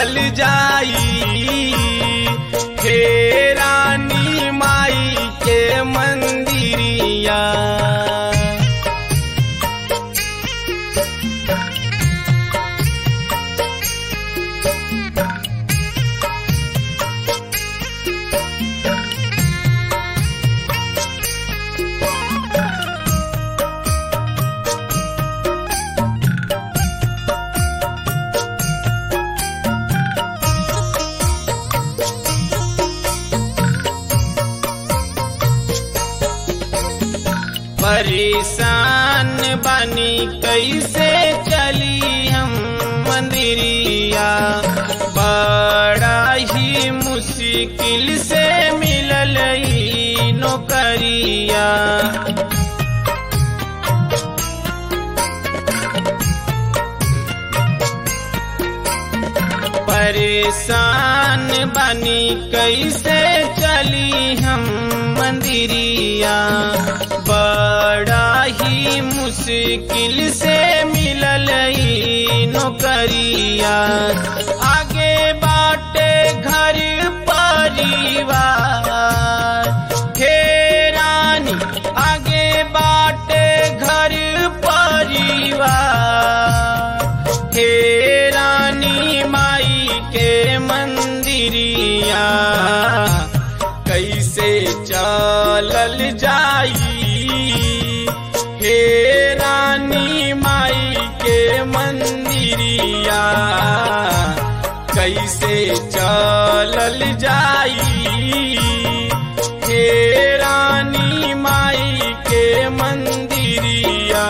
चलल जाई हे रानी माई के मंदिरिया परेशान बनी कैसे चली हम मंदिरिया बड़ा ही मुश्किल से मिलल ई नौकरिया परेशान बनी कैसे चली हम मंदिरिया बड़ा ही मुश्किल से मिलल ई नौकरिया आगे बाटे घर परिवार हे रानी आगे बाटे घर परिवार हे रानी माई के मंदिरिया कैसे चलल जाई हे रानी माई के मंदिरिया कैसे चलल जाई हे रानी माई के मंदिरिया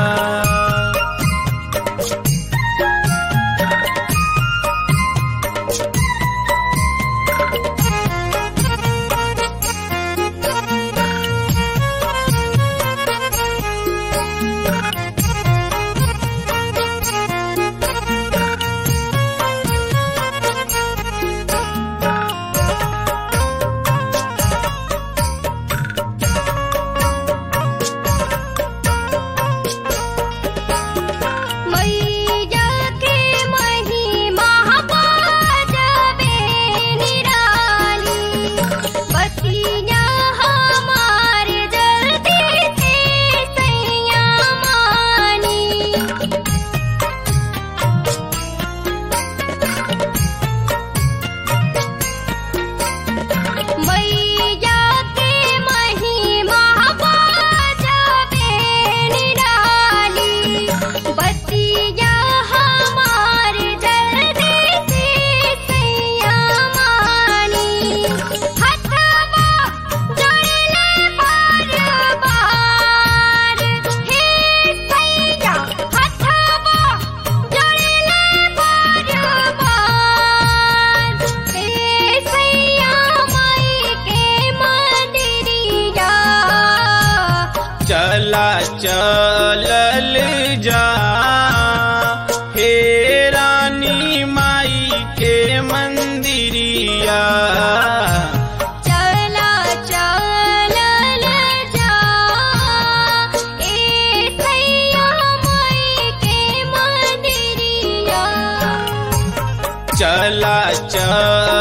मैया के महिमा बाजबे निराली बतिया हमार जल्दी से सैया मानी मैया के महिमा बाजबे निराली बतिया हमार जल्दी से सैया मानी हथवा जोड़ले बार बार हे सैया हथवा जोड़ले बार बार हे सैया माई के मंदिरिया चला चलल जा हे रानी माई के मंदिरिया चला चलल जा ए सैया माई के मंदिरिया चला चल